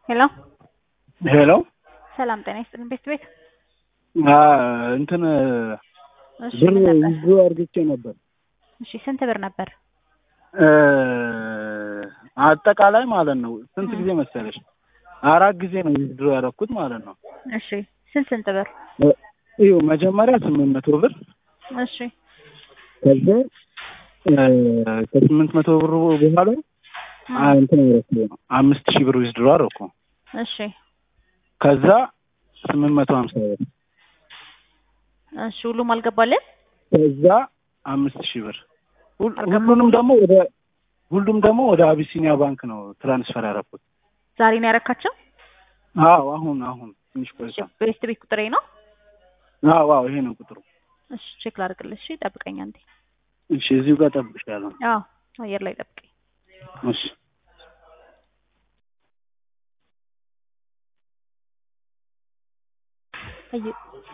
ሄሎ ሄሎ ሰላም ጤና ይስጥልን ቤት ቤት እንትን እሺ ብር ምን ነበር? ይዞ አርግቼ ነበር። እሺ ስንት ብር ነበር? አጠቃላይ ማለት ነው። ስንት እ። ጊዜ መሰለሽ? አራት ጊዜ ነው ዊዝድሮ ያደረኩት ማለት ነው። እሺ ስንት ስንት ብር? እዩ መጀመሪያ ስምንት መቶ ብር እሺ ከዛ ከስምንት መቶ ብር በኋላ እ። አ- እንትን ያደረኩ ነው አምስት ሺህ ብር ዊዝድሮ አደረኩ። እሺ ከዛ ስምንት መቶ ሀምሳ ብር እሺ ሁሉም አልገባልን? ከዛ አምስት ሺህ ብር ሁል- አልገባም ሁሉንም ሁሉ? ደግሞ ወደ ሁሉም ደግሞ ወደ አቢሲኒያ ባንክ ነው ትራንስፈር ያደረኩት። ዛሬ ነው ያረካቸው? አዎ አሁን አሁን ትንሽ እሺ ቆይታ። ቤስት ቤት ቁጥሬ ነው? አዎ አዎ ይሄ ነው ቁጥሩ። እሺ ቼክ ላድርግልሽ። እሺ ጠብቀኝ አንዴ። እሺ እዚሁ ጋር ጠብቅሻለሁ። አዎ አየር ላይ ጠብቀኝ። እሺ አየ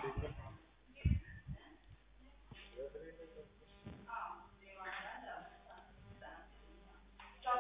ወይ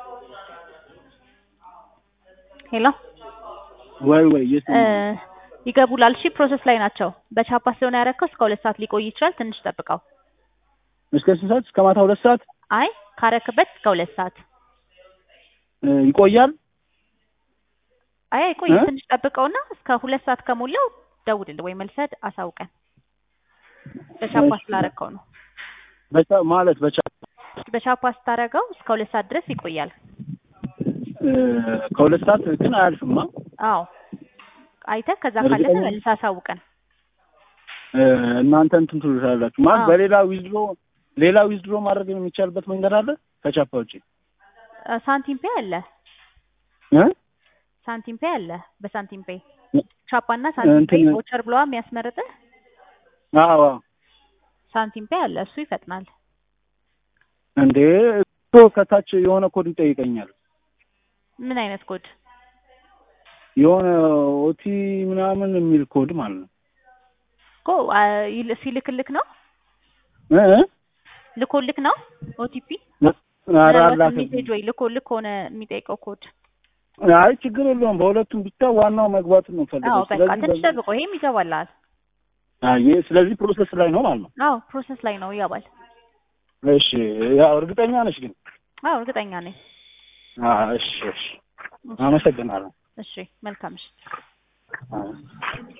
ሄሎ ወይ ወይ የት እ ይገቡላል። እሺ ፕሮሰስ ላይ ናቸው። በቻፓ ስለሆነ ያረከው እስከ ሁለት ሰዓት ሊቆይ ይችላል። ትንሽ ጠብቀው። እስከ ስንት ሰዓት? እስከ ማታ ሁለት ሰዓት አይ ካረክበት እስከ ሁለት ሰዓት። እ, ይቆያል። አይ አይቆይ እ? ትንሽ ጠብቀውና እስከ ሁለት ሰዓት ከሞላው ደውልልህ ወይ መልሰህ አሳውቀን። በቻፓ እሺ። ስላረከው ነው። በቻ ማለት በቻ በቻፓ ስታረገው እስከ ሁለት ሰዓት ድረስ ይቆያል። እ, ከሁለት ሰዓት ግን አያልፍማ። አዎ አይተህ ከዛ እርግጠኛ ካለፈ ነህ? መልሰህ አሳውቀን። እ, እናንተ እንትን ትሉታላችሁ ማለት አዎ። በሌላ ዊዝድሮ ሌላ ዊዝድሮ ማድረግ የሚቻልበት መንገድ አለ ከቻፓ ውጪ እ፣ ሳንቲም ፔ አለ እ? ሳንቲም ፔ አለ። በሳንቲም ፔ ቻፓና ሳንቲም ፔ እንትን- ቮቸር ብለዋ የሚያስመርጥህ አዎ አዎ። ሳንቲም ፔ አለ። እሱ ይፈጥናል። እንዴ እኮ ከታች የሆነ ኮድ ይጠይቀኛል ምን አይነት ኮድ? የሆነ ኦቲ ምናምን የሚል ኮድ ማለት ነው እኮ አ፣ ይል- ሲልክልክ ነው እ? እ? ልኮልክ ነው ኦቲፒ ኧረ ምናልባት አላከብኝም። ሜሴጅ ወይ ልኮልክ ሆነ የሚጠይቀው ኮድ። አይ ችግር የለውም። በሁለቱም ብቻ ዋናው መግባቱን ነው አዎ ፈልገው። በቃ ስለዚህ ትንሽ በዚህ- ጠብቆ ይሄም ይገባላል። አይ ስለዚህ ፕሮሰስ ላይ ነው ማለት ነው። አዎ ፕሮሰስ ላይ ነው ይገባል። እሺ ያው እርግጠኛ ነሽ ግን? አዎ እርግጠኛ ነኝ። አዎ እሺ እሺ። አመሰግናለሁ። እሺ መልካም ምሽት። አዎ።